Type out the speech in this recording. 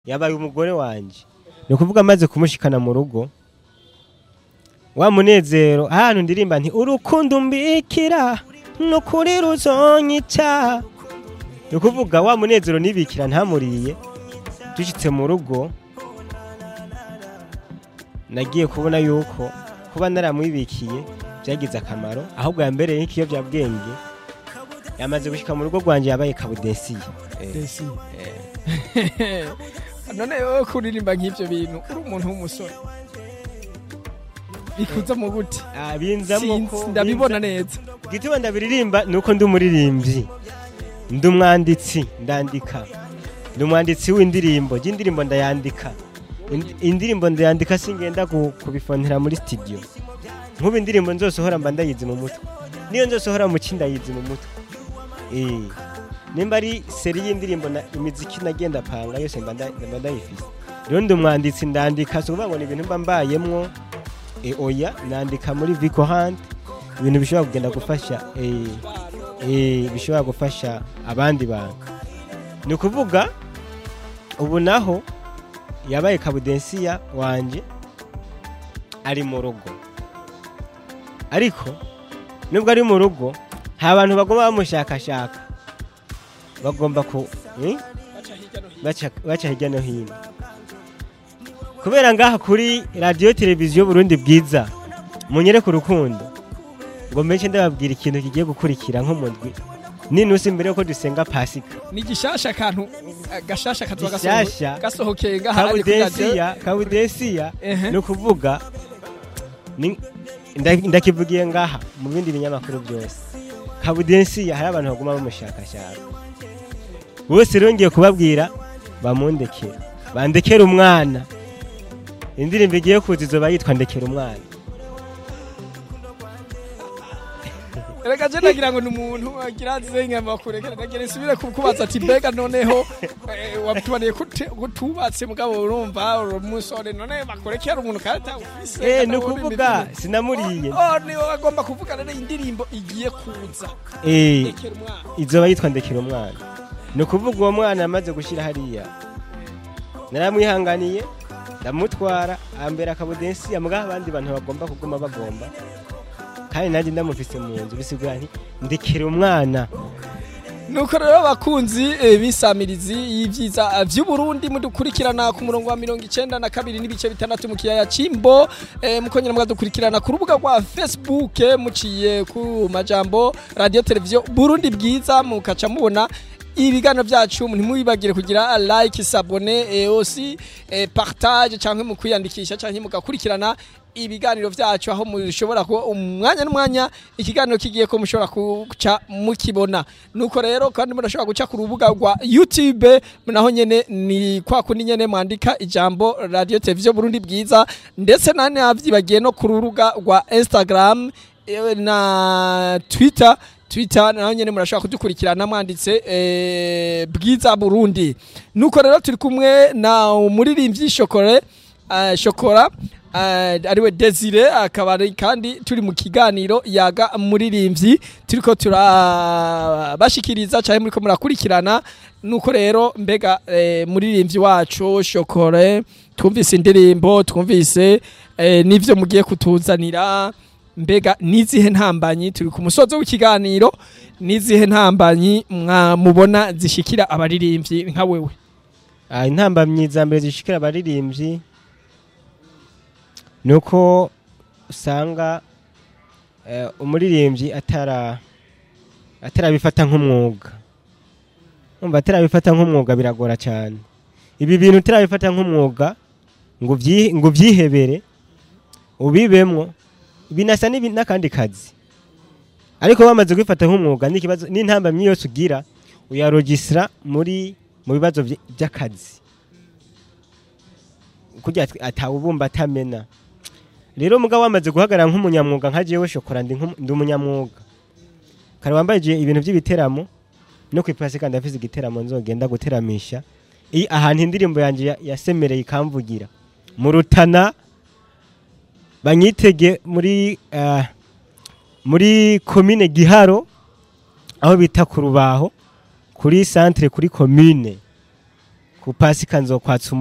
yabaye umugore wanje ni ukuvuga amaze kumushikana mu rugo wa munezero ahantu ndirimba nti urukundo mbikira nukuri ruzonyica ni ukuvuga wa munezero nibikira ntamuriye dushitse mu rugo nagiye kubona yuko kuba naramwibikiye byagize akamaro ahubwo yambereye nk'ikiyobyabwenge yamaze gushika mu rugo rwanje yabaye kabudesiye Desi. none wowe kuririmba nk'ivyo bintu uri umuntu w'umusore bikuza mu gute Ah, binzamo ko Sinzi, ndabibona neza gituma ndabiririmba nuko ndi umuririmbyi ndi umwanditsi ndandika ndi umwanditsi w'indirimbo y'indirimbo ndayandika Ind- indirimbo ndayandika singenda ku- kubifontera muri studio nk'ubu indirimbo nzosohora mba ndayizi mu mutwe niyo nzosohora mu ki ndayizi mu mutwe Eh, nimba ari seri y'indirimbo na imiziki nagenda panga yose mba nda- mba ndayifise rero ndi umwanditsi ndandika si ukuvuga ngo ni ibintu mba mbayemwo e, oya nandika muri Vico Hunt ibintu bishobora kugenda gufasha eh, eh, bishobora gufasha abandi bantu ni ukuvuga ubu naho yabaye kabudensiya wanje ari mu rugo ariko nubwo ari mu rugo nta bantu bagomba bamushakashaka bagomba ku eh? baca baca hirya no hino kubera ngaha kuri radiyo televiziyo burundi bwiza munyereke urukundo ngo mece ndababwira ikintu kigiye gukurikira nk'umudwi ninusi mbere yuko dusenga pasika ni gishasha akantu eh, gashasha kazoba Gishasha. gasoho- gasohokeye ngaha ari kuri radio. kabudesiya kabudesiya Ehe. ni ukuvuga ni- nda- ndakivugiye ngaha mu bindi binyamakuru byose kabudensiya hari abantu baguma bamushakashaka bose rero ngiye kubabwira bamundekera bandekera umwana indirimbo igiye kuza izoba yitwa ndekera umwana Erega je nagira ngo ni umuntu agira zenga makurekera nagira nsubire kukubaza ati mbega noneho eh, wabitubaniye kute- kutubatse mugabo urumva uri umusore none bakurekera umuntu kandi atawufise eh kandi ni ubundi ukuvuga ibintu- sinamuriye Oh, niwe agomba kuvuga rero indirimbo igiye kuza eh rekera umwana izoba yitwa ndekera umwana ni ukuvuga uwo mwana amaze gushyira hariya naramwihanganiye ndamutwara ambera akabudensi mbwa abandi bantu bagomba kuguma bagomba kandi nanjye ndamufise mu nzu bisigura nti ndekera umwana nuko rero abakunzi eh, b'isamirizi y'ivyiza eh, vy'uburundi mudukurikirana ku murongo wa mirongo icenda na kabiri n'ibice bitandatu mu kiyaya c'imbo eh, mukongera mukadukurikirana ku rubuga rwa facebook eh, muciye ku majambo radio televiziyo burundi bwiza mukaca mubona ibiganiro byacu ntimwibagire kugira like sabone eh, osi eh, partage canke mu kwiyandikisha canke mugakurikirana ibiganiro byacu aho mushobora kuba umwanya n'umwanya ikiganiro kigiye ko mushobora guca mukibona nuko rero kandi murashobora guca ku rubuga rwa youtube naho nyene ni kwa kundi nyene mwandika ijambo radio televiziyo burundi bwiza ndetse nane navyibagiye no ku rubuga rwa instagram eh, na twitter twitter naho nyene murashobora kudukurikirana mwanditse eh, bwiza burundi nuko rero turi kumwe na umuririmbyi shokore uh, shokora uh, ariwe desire akaba ari kandi turi mu kiganiro yaga muririmbyi turiko turabashikiriza cyane muriko murakurikirana nuko rero mbega eh, muririmbyi wacu shokore twumvise indirimbo twumvise eh, n'ivyo mugiye kutuzanira mbega nizihe ntambanyi turi ku musozo w'ikiganiro nizihe ntambanyi mwamubona zishikira abaririmbyi nka wewe Ah, intambamyi za mbere zishikira abaririmbyi ni uko usanga eh, umuririmbyi atara atarabifata nk'umwuga umva atarabifata nk'umwuga biragora cyane ibi bintu utarabifata nk'umwuga ngo ubyi- ngo ubyihebere ubibemwo binasa n'ibi- n'akandi kazi ariko bamaze kubifata nk'umwuga n'ikibazo n'intambamyi yose ugira uyarogisira muri mu bibazo vy- by'akazi kugira ati- atawubumba atamena rero mugabo wamaze guhagarara nk'umunyamwuga nka jewe shokora ndi nk'umu- ndi umunyamwuga kare wambaye ibintu by'ibiteramo no kwipasika ndafise igiteramo nzogenda guteramisha i ahantu indirimbo yanjye ya- yasemereye ikamvugira mu rutana banyitege muri ah, muri komine giharo aho bita ku rubaho kuri centre kuri commune ku ku pasika nzokwatsa